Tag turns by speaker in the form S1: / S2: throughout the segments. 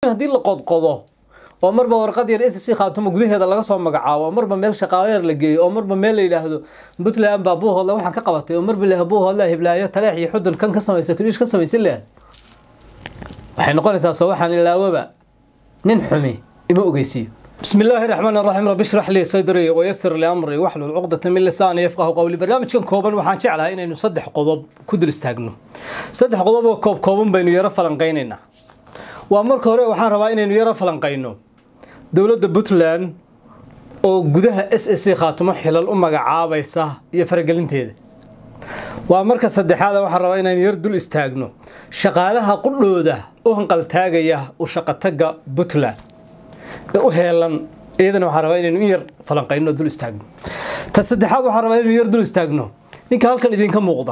S1: haddii la qodqodo oo marba warqad yar SSC khaatumo gudaheeda laga soo magacaabo oo marba meel shaqaale yar la geeyo oo marba meel la yidhaahdo puntland baa buuhoodla waxaan ka qabatay oo marba leha buuhoodla hiblaayo taleex iyo xudun kan ka samaysa kaliish ka samaysan leh waxay noqonaysaa soo waxaan ilaawaba nin xumi ima ogeysiiyo بسم الله الرحمن الرحيم رب اشرح لي صدري ويسر لي امري واحلل عقدة من لساني يفقهوا قولي برنامجkan kooban waxaan jeclahay inaynu saddex qodob ku dul istaagno saddex qodob oo koob kooban baynu yara falanqeynaynaa waa marka hore waxaan rabaa inaynu yara falanqeyno dowladda Puntland oo gudaha SSC khaatumo xilal u magacaabaysa iyo faragelinteeda waa marka saddexaad waxaan rabaa inaan yar dul istaagno shaqaalaha qudhooda u hanqal taagaya u shaqataga Puntland u heelan iyadana waxaan rabaa inaynu in yar falanqeyno dul istaagno ta saddexaad waxaan rabaa inaynu yar dul istaagno ninka halkan idinka muuqda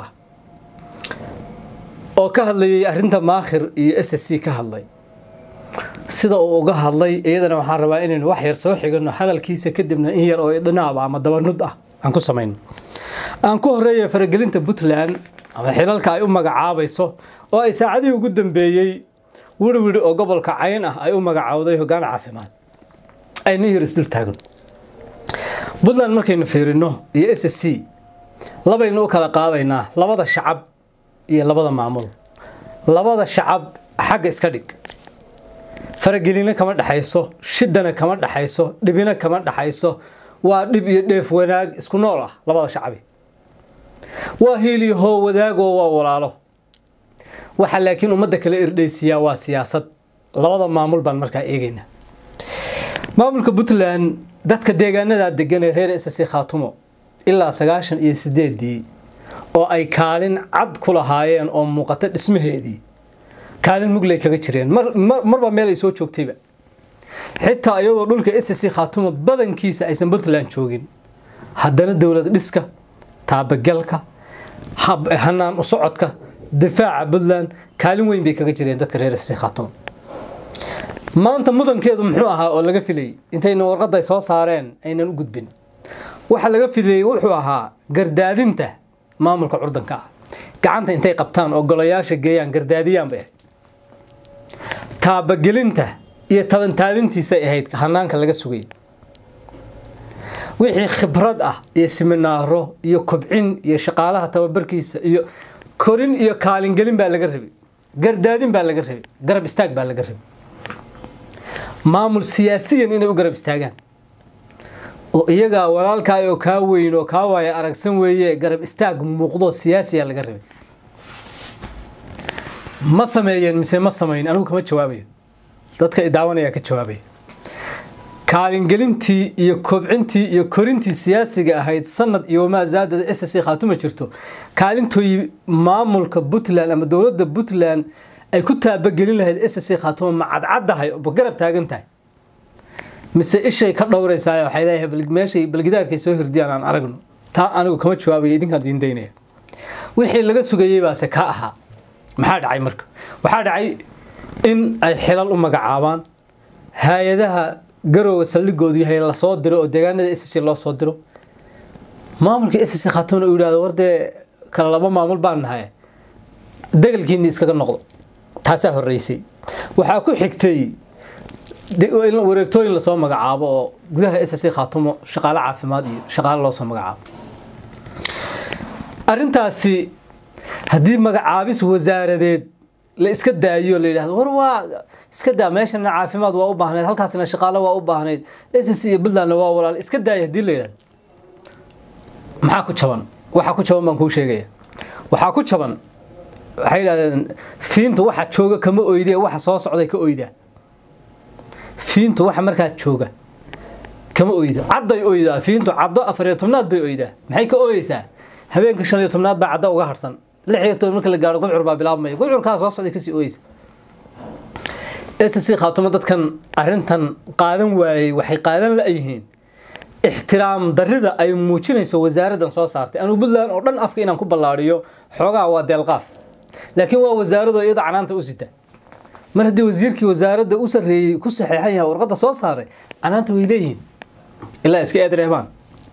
S1: oo ka hadlayay arrinta maakhir iyo s s c ka hadlay sida uu uga hadlay iyadana waxaan rabaa inaynu wax yar soo xigano hadalkiisa kadibna in yar oo dhinaab ama dabanud ah aan ku samayno aan ku horeeya faragelinta puntland ama xilalka ay u magacaabayso oo ay saacadihii ugu dambeeyey wirwiri oo gobolka cayn ah ay u magacaawday hoggaan caafimaad aynu yar isdul taagno puntland markaynu fiirino iyo s s c labaynu u kala qaadaynaa labada shacab iyo labada maamul labada shacab xagga iska dhig faragelina kama dhexayso shidana kama dhexayso dhibina kama dhexayso waa dhib iyo dheef wanaag isku nool ah labada shacabi waa hiil iyo hoo wadaagoo waa walaalo waxa laakiin ummadda kala irdhaysiyaa waa siyaasad labada maamul baan markaa eegaynaa maamulka puntland dadka deegaanadaa degan ee reer s c khaatumo ilaa sagaashan iyo sideedii oo ay kaalin cad ku lahaayeen oo muuqata dhismaheedii kaalin mugley kaga jireen marba meel ay soo joogtayba xitaa iyadoo dhulka s c khaatumo badankiisa aysan puntland joogin haddana dowlad dhiska taabagalka hanaan u socodka difaaca puntland kaalin weyn bay kaga jireen dadka reer s khaatumo maanta mudankeedu muxuu ahaa oo laga filayay intayna warqadda ay soo saareen aynan u gudbin waxa laga filayey wuxuu ahaa gardaadinta maamulka curdanka ah gacanta intay qabtaan oo golayaasha geeyaan gardaadiyaan bay ahayd taabagelinta iyo tabantaabintiisay ahayd hanaanka laga sugay wixii khibrad ah iyo siminaaro iyo kobcin iyo shaqaalaha tababarkiisa iyo korin iyo kaalingelin baa laga rabay gardaadin baa laga rabay garab istaag baa laga rabay maamul siyaasiyan inay u garab istaagaan oo iyagaa walaalkaa oo kaa weyn oo kaa waaya aragsan weeye garab istaag muuqdo siyaasiya laga rabay ma sameeyeen mise ma samayn anigu kama jawaabayo dadka idaawanaya ka jawaabaya kaalingelintii iyo kobcintii iyo korintii siyaasiga ahayd sanad iyo wamaa zaadada s c khaatuma jirto kaalintooyi maamulka puntland ama dowladda puntland ay ku taabagelin lahayd s c khaatuma ma cadcaddahay ma garab taagan tahay mise ishay ka dhowraysaa waxay leeyahay meeshay balgidaarkay soo hirdiyaan aan aragno taa anigu kama jawaabayo idinkaan idiin daynaya wixii laga sugayey baase ka ahaa maxaa dhacay marka waxaa dhacay in ay xilal u magacaabaan hay-adaha garowga saldhigoodu yahay lasoo diro oo deegaanada s c loo soo diro maamulka s c khaatuna uu yidhahdo wardee kala laba maamul baan nahay degalkiinni iskaga noqdo taasaa horreysay waxaa ku xigtay wareegtooyin lasoo magacaabo oo gudaha s c khaatumo shaqaale caafimaad iyo shaqaale loo soo magacaabo arrintaasi haddii magacaabis wasaaradeed la iska daayo la yidhahdo war waa iska daa meeshana caafimaad waa u baahnayd halkaasna shaqaale waa u baahnayd s c iyo puntlandna waa walaal iska daaya haddii la yidhahdo maxaa ku jaban waxaa ku jaban baan kuu sheegaya waxaa ku jaban waxay yidhahdeen fiintu waxa jooga kama oyde waxa soo socday ka oydaa fiintu waxa markaa jooga kama oydo cadday oydaa fiintu caddo afar iyo tobnaad bay oydaa maxay ka ooyeysaa habeenka shan iyo tobnaad baa caddo uga harsan lix iyo toban marka la gaaro gudcur baa bilaabmaya gudcurkaa soo socday kasii ooyeysa s c khaatumo dadkan arrintan qaadan waayey waxay qaadan la-yihiin ixtiraam darrida ay muujinayso wasaaraddan soo saartay anugu puntland oo dhan afka inaan ku ballaadhiyo xoogaa waa deelqaaf laakiin waa wasaaradoo iyada canaanta u sita mar haddii wasiirkii wasaaradda u sarreeyey ku saxeexan yahay warqadda soo saaray canaanta way leeyihiin ilaa iska eedreebaan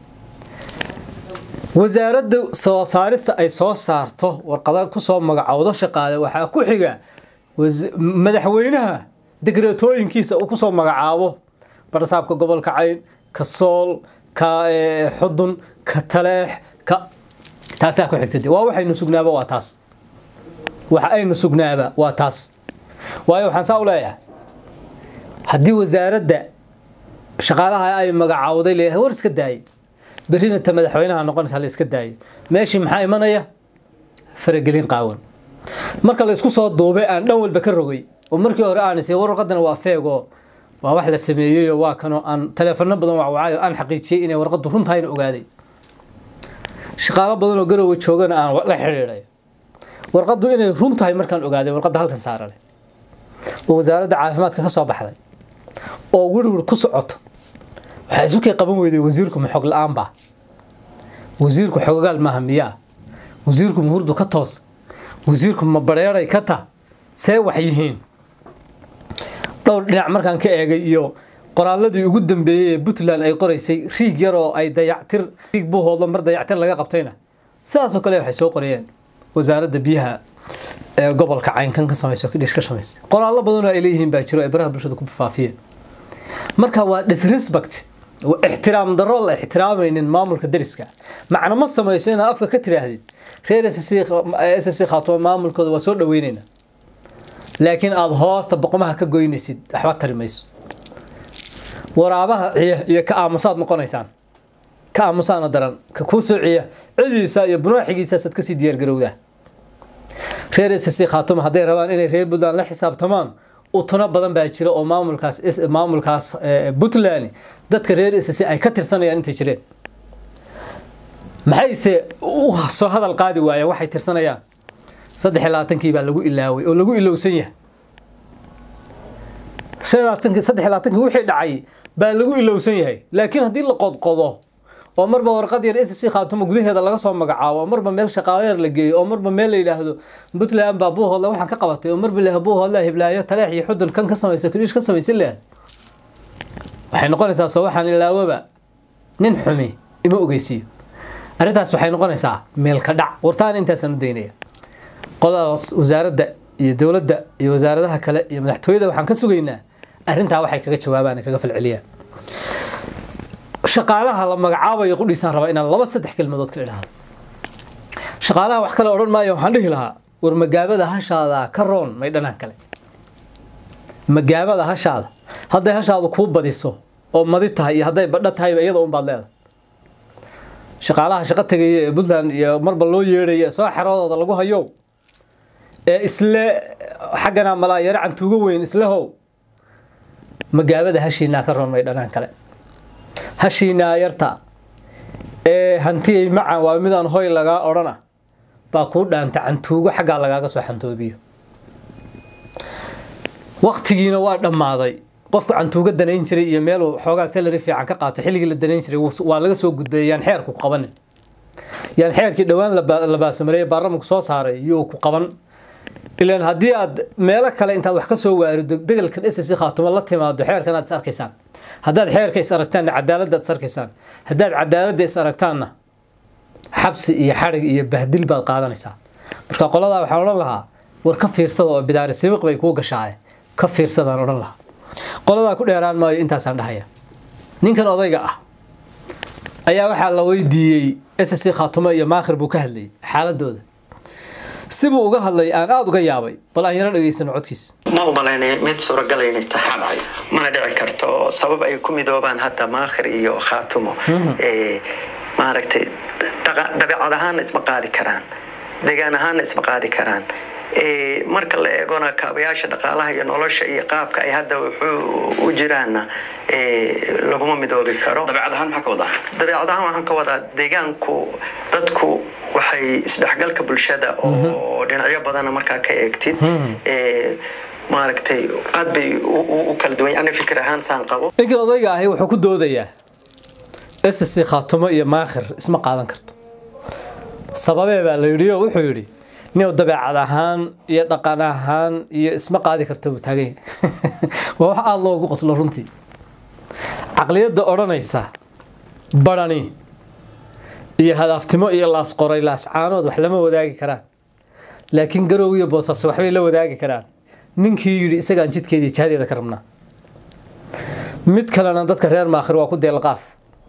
S1: wasaaradda soo saarista ay soo saarto warqada kusoo magacowdo shaqaale waxaa ku xiga madaxweynaha degreetooyinkiisa uu kusoo magacaabo barsaabka gobolka cayn ka sool ka xudun ka taleex ka taasaa ku xigtay waa waxaynu sugnaaba waa taas waxa aynu sugnaaba waa taas waayo waxaan saa u leeyahay haddii wasaaradda shaqaalaha ay magacaawday leeyahay war iska daayay berrina ta madaxweynaha noqonaysa la iska daayay meeshii maxaa imanaya faragelin qaawan marka la isku soo duubay aan dhan walba ka rogay oo markii hore aan isay warqadana waa feego waa wax la sameeyeyo waa kanoo aan taleefano badan wacwacay aan xaqiijiyey inay warqadu runtahayna ogaaday shaqaalo badan oo garowe joogana aan la xidhiidhay warqadu inay run tahay markaan ogaaday warqadda halkan saaran oo wasaaradda caafimaadka ka soo baxday oo werwer ku socoto waxaa isu kay qaban weyday wasiirku ma xog la-aan baa wasiirku xogogaal maaha miyaa wasiirku ma hurdu ka toos wasiirku ma bareeray ka ta see wax yihiin dhowr dhinac markaan ka eegay iyo qoraaladii ugu dambeeyey ee puntland ay qoraysay riig yaroo ay dayactir riig buuhoodlo mar dayactir laga qabtayna sidaasoo kale waxay soo qorayeen wasaaradda biyaha ee gobolka caynkan ka samayso kidhish ka samaysa qoraallo badanoo ay leeyihiin baa jiro ay baraha bulshada ku faafiyeen marka waa disrespect ixtiraam darro la ixtiraamaynin maamulka dariska macno ma samayso inaad afka ka tiraahdid reer s c khaatuma maamulkooda waa soo dhaweynayna laakiin aada hoosta boqomaha ka goynaysid waxba tari mayso waraabaha ciya iyo ka aamusaad noqonaysaan ka aamusaana daran ka kuu soo ciya cidiisa iyo bunaaxigiisaasaad kasii diyaargarowdaa reer s c khaatuma hadday rabaan inay reer puntland la xisaabtamaan utuna badan baa jira oo maamulkaas maamulkaas puntland dadka reer s c ay ka tirsanayaan intay jireen maxayse u soo hadal qaadi waayeen waxay tirsanayaan saddex iyo labaatankii baa lagu ilaaway oo lagu ilowsan yahay shan iyo labaatankii saddex iyo labaatankii wixii dhacay baa lagu ilowsan yahay laakiin haddii la qodqodo oo marba warqad yar s c khaatuma gudaheeda laga soo magacaabo oo marba meel shaqaalo yar la geeyo oo marba meel la yidhaahdo puntland baa buuhoodla waxaan ka qabatay oo marba leha buuhoodla hiblaayo taleex iyo xudun kan ka samaysa kaliish ka samaysan leh waxay noqonaysaa soo waxaan ilaawaba nin xumi ima ogeysiiyo arrintaas waxay noqonaysaa meel ka dhac wartaan intaasaan u daynaya qoladaas wasaaradda iyo dowladda iyo wasaaradaha kale iyo madaxtooyada waxaan ka sugaynaa arrintaa waxay kaga jawaabaan kaga falceliyaan shaqaalaha la magacaabayo qudhiisaan rabaa inaan laba saddex kelmadood ka idhaahdo shaqaalaha wax kale odhan maayo waxaan dhihi lahaa war magaabada hashaada ka roon may dhanaan kale magaabada hashaada hadday hashaadu kuu badiso oo madi tahay iyo hadday badho tahayba iyada unbaad leedahay shaqaalaha shaqo tegaya ee puntland iyo marba loo yeedhaya soo xeroodooda lagu hayo ee isle xaggana malaa yaro cantuuga weyn islehow magaabada hashiinaa ka roon may dhanaan kale hashiinaa yarta ee hantiyay macan waa midaan hoy lagaa odhana baa kuu dhaanta cantuugo xaggaa lagaaga soo xantoobiyo waktigiina waa dhammaaday qofku cantuuga danayn jiray iyo meeluu xoogaa salary fiican ka qaato xilligii la danayn jiray waa laga soo gudbeeyay yaan xeerku qabanin yaan xeerkii dhowaan la baasamareeye baarlamanku soo saaray iyuu ku qaban ilaan haddii aad meelo kale intaad wax ka soo waarido degelkan s c khaatuma la timaado xeerkan aad is arkaysaan haddaad xeerka is aragtaanna cadaaladdaad is arkaysaan haddaad cadaaladda is aragtaanna xabsi iyo xadhig iyo bahdil baad qaadanaysaa marka qoladaa waxaan odhan lahaa war ka fiirsada oo bidaari sibiq bay kuu gashaaye ka fiirsadaan odhan lahaa qoladaa ku dheeraan maayo intaasaan dhahaya ninkan odayga ah ayaa waxaa la weydiiyey s c khaatumo iyo maakhir buu ka hadlayay xaaladooda sibuu uga hadlay aan aada uga yaabay bal aan yaro dhegeysano codkiis
S2: ma u malaynaya mid suuragal inay tahay mana dhici karto sabab ay ku midoobaan hadda maakhir iyo khaatumo maaragtay dabeecad ahaanna isma qaadi karaan degaan ahaanna isma qaadi karaan marka la eegona kaabayaasha dhaqaalaha iyo nolosha iyo qaabka ay hadda wuxuu u jiraanna laguma midoobi karo
S3: dabeecad ahaan maxaa ka wadaa
S2: dabeecad ahaan waxaan ka wadaa deegaanku dadku waxay isdhexgalka bulshada oo dhinacyo badana markaa ka eegtid maaragtay aad bay u kala duwan ani fikir ahaan saan qabo
S1: ninkan odayga ahi wuxuu ku doodayaa s c khaatumo iyo maakhir isma qaadan karto sababee baa la yidhi oo wuxuu yidhi nin dabeecad ahaan iyo dhaqan ahaan iyo isma qaadi karta buu taagan yahay waa wax aada loogu qoslo runtii caqliyadda odhanaysa barani iyo hadaaftimo iyo laasqoray laascaanood wax lama wadaagi karaan laakiin garow iyo boosaaso waxbay la wadaagi karaan ninkii yidhi isagaan jidkeedii jihadeeda ka rabnaa mid kalena dadka reer maakhir waa ku deelqaaf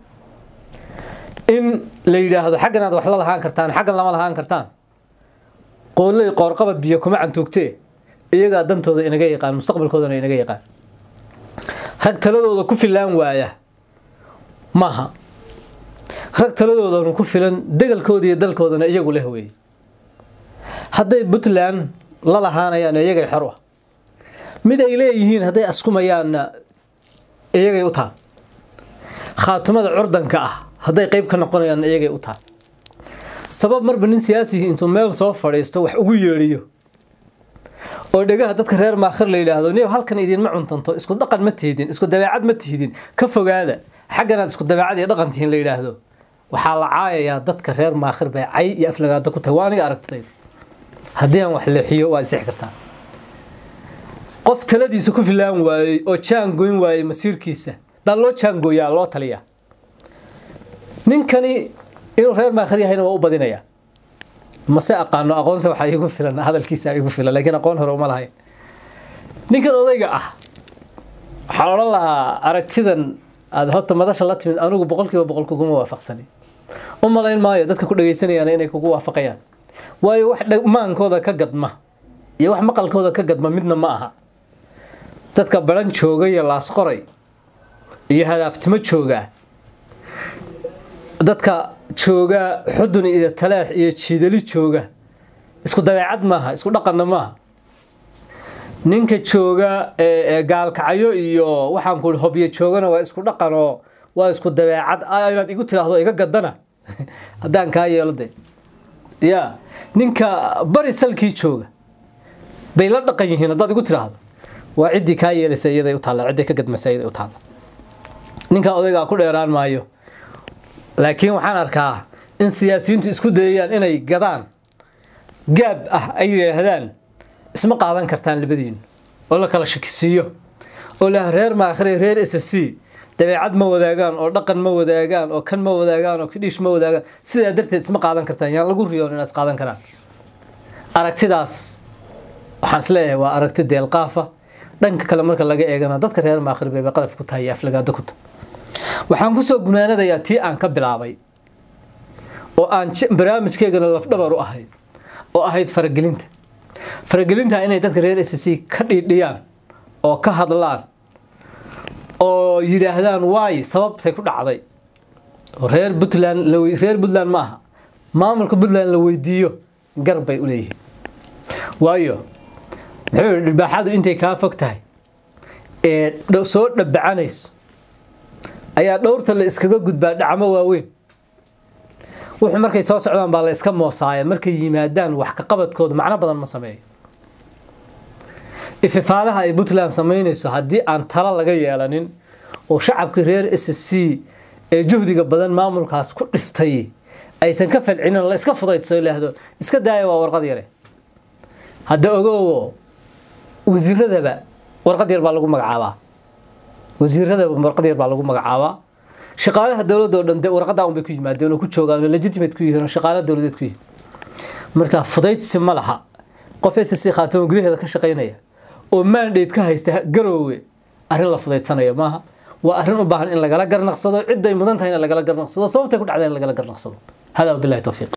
S1: in la yidhaahdo xaggan aad wax la lahaan kartaan xaggan lama lahaan kartaan qooley qoorqabad biyo kuma cantuugtee iyagaa dantooda inaga yaqaan mustaqbalkoodana inaga yaqaan rag taladooda ku filaan waaya maaha rag taladoodana ku filan degalkooda iyo dalkoodana iyagu leh weeye hadday puntland la lahaanayaan iyagay xor ah mid ay leeyihiin hadday askumayaanna iyagay u taal khaatumada curdanka ah hadday qayb ka noqonayaan iyagay u taal sabab marba nin siyaasihi intuu meel soo fadhiisto wax ugu yeedhiyo oo dhegaha dadka reer maakhir la yidhaahdo niyo halkan idinma cuntanto isku dhaqan ma tihidin isku dabeecad ma tihidin ka fogaada xagganaad isku dabeecad iyo dhaqan tihiin la yidhaahdo waxaa la caayayaa dadka reer maakhir bay cay iyo aflagaada ku tahay waa aniga aragtayda haddii aan wax leexiyo waa isixi kartaa qof taladiisa ku filaan waayey oo jaangoyn waayey masiirkiisa baa loo jaangooyaa loo taliyaa ninkani inuu reer maakhir yahayna waa u badinayaa mase aqaano aqoonse waxaa iigu filan hadalkiisa iigu filan laakiin aqoon hore uma lahayn ninkan odayga ah waxaan odhan lahaa aragtidan aada horta madasha la timid anigu boqolkiiba boqol kuguma waafaqsani u malayn maayo dadka ku dhagaysanayaan inay kugu waafaqayaan waayo wax maankooda ka gadma iyo wax maqalkooda ka gadma midna ma aha dadka baran jooga iyo laasqoray iyo hadaaftimo jooga dadka jooga xudun iyo talaax iyo jiidali jooga isku dabeecad maaha isku dhaqanna maaha ninka jooga gaalkacyo iyo waxaan ku hobyo joogana waa isku dhaqanoo waa isku dabeecad inaad igu tiraahdo iga gadana haddaan kaa yeelo de ya ninka bari salkii jooga bay la dhaqan yihiin haddaad igu tiraahdo waa ciddii kaa yeelaysa iyaday u taalla ciddii ka gadmaysa iyaday u taalla ninka odaygaa ku dheeraan maayo laakiin waxaan arkaa in siyaasiyiintu isku dayayaan inay gadaan gaab ah ay yidhaahdaan isma qaadan kartaan labadiinu oo la kala shakisiiyo oo lah reer maakhire reer s c dabeecad ma wadaagaan oo dhaqan ma wadaagaan oo kan ma wadaagaan oo kidhiish ma wadaagaan sidaa darteed isma qaadan kartaan yaan lagu riyoon inaad is qaadan karaan aragtidaas waxaan isleeyahay waa aragti deelqaafa dhanka kale marka laga eegana dadka reer maakhir bay qadaf ku tahay iyo aflagaado ku tahay waxaan kusoo gunaanadayaa tii aan ka bilaabay oo aan barnaamijkeygana lafdhabar u ahayd oo ahayd faragelinta faragelinta inay dadka reer s c ka dhiidhiyaan oo ka hadlaan oo yidhaahdaan waay sababtay ku dhacday reer puntland reer puntland ma aha maamulka puntland la weydiiyo gar bay u leeyihiin waayo muxuu yihi dhibaaxadu intay kaa fog tahay ee soo dhabacanayso ayaa dhowrta la iskaga gudbaa dhacmo waaweyn wuxuu markay soo socdaan baa la iska moosaaya markay yimaadaan wax ka qabadkooda macno badan ma sameeyo ififaalaha ay puntland samaynayso haddii aan talo laga yeelanin oo shacabkii reer s c ee juhdiga badan maamulkaas ku dhistay aysan ka falcinin la iska fudaydso ilaahdo iska daaya waa warqad yare hadda ogoowo wasiiradaba warqad yar baa lagu magacaabaa wasiiradaba warqad yar baa lagu magacaabaa shaqaalaha dowladda oo dhan de warqadaa un bay ku yimaadeen oo ku joogaan oo legitimate ku yihiin oo shaqaala dowladeed ku yihiin marka fudaydsi ma laha qof s c khaatamo gudaheeda ka shaqaynaya oo mandate ka haysta garoowe arrin la fudaydsanaya maaha waa arrin u baahan in lagala garnaqsado cidday mudan tahay in lagala garnaqsado sababtay ku dhacday in lagala garnaqsado hada wabillahi tawfiiq